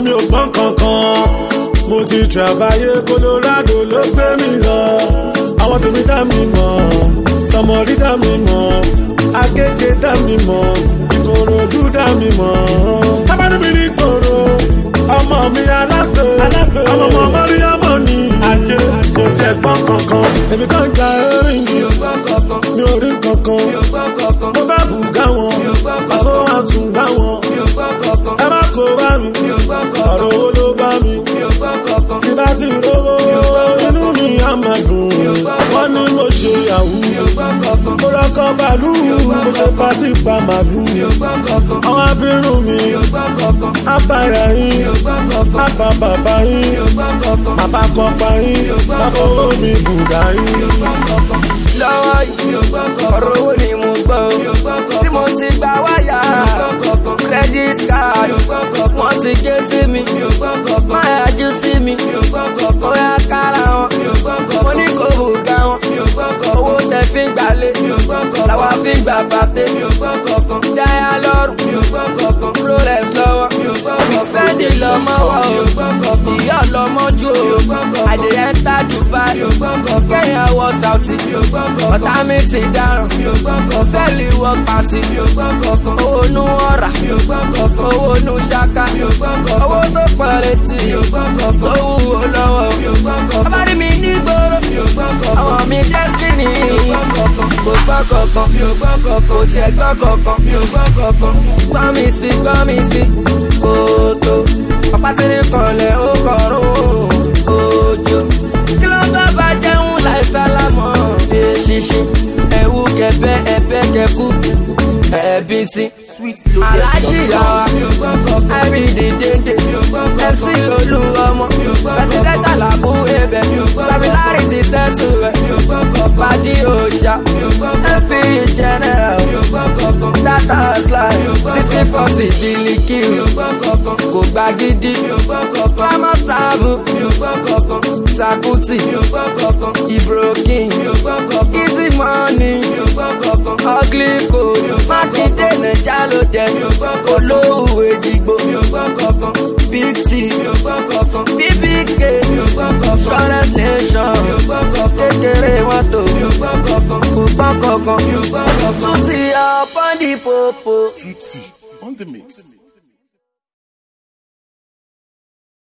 mi ò gbọ́n kankan mo ti travayé colorado ló gbé mi lọ àwọn tèmi dá mi mọ̀ sọmọrí dá mi mọ̀ akéde dá mi mọ̀ ìkòròdú dá mi mọ̀ tábàdí mi ní gbòòrò ọmọ mi alágbè ọmọ ọmọ mọ́ríyámọ ni àjẹ kò tiẹ̀ gbọ́n kankan èmi kan gba erin mi mi ò rí kankan mo bá bùgá wọn àṣọ àtúngbá wọn ẹ má kó bá mi ọ̀rọ̀ owó ló bá mi tí bá ti rówó inú mi á máa dùn wọ́n ní mo ṣe yahoo mo rọ́kọ̀ bàálù mo ṣe pàtì pa màálù àwọn abirùn mi abàrà yín àbá bàbá yín bàbá kọpa yín bàbá mi bùdá yín. lọ́wọ́ yìí ọ̀rọ̀ owó ni mo gbọ́ o tí mo ti gba wáyà credit card wọ́n ti gé tí mi máa yájú sí mi ó yá kára wọn mo ní kò bùgá wọn owó tẹ fi ń gbalé làwa fi ń gbà bàtẹ́ dáyà lọ́rùn rolex lọ́wọ́ fẹ́ndì lọ́mọ wọ̀ o ìyá ọlọ́mọ jù o àdìyẹ ń ta dubai kẹ́yìn wọ sauti ọ̀tá mi ti dáràn sẹ́ẹ̀lì wọ pàtì owó nu ọ̀rà owó nu ṣaka owó tó pọ̀ létí owó wúwo lọ́wọ́ abárí mi ní gbòòrò àwọn mi destiny kò gbọ́ kankan kò tiẹ̀ gbọ́ kankan gbọ́ mi sí gbọ́ mi sí kòtò ọ̀pátìrí kanlẹ̀ ó kọ̀rún òjò kí ló bá bá jẹun láì sálámọ̀ èṣìṣì ẹ̀wù kẹfẹ́ ẹ̀fẹ́ kẹkú ẹ̀bí tí aláàjì yàrá ẹ̀rìndì dédé ẹ̀sìn olú ọmọ presidential àbú ebẹ̀ stability settle rẹ̀ pàdé òòṣà fp general data slide sixty forty bílíkì kò gba gidi climate travel sakuti ibrokin easy money ugly code mákindé naija ló dé olówó èjìgbò big t bbk solid nation kékeré mọ́tò kò gbọ́n kankan tún ti upon the popo. Tutti on the mix.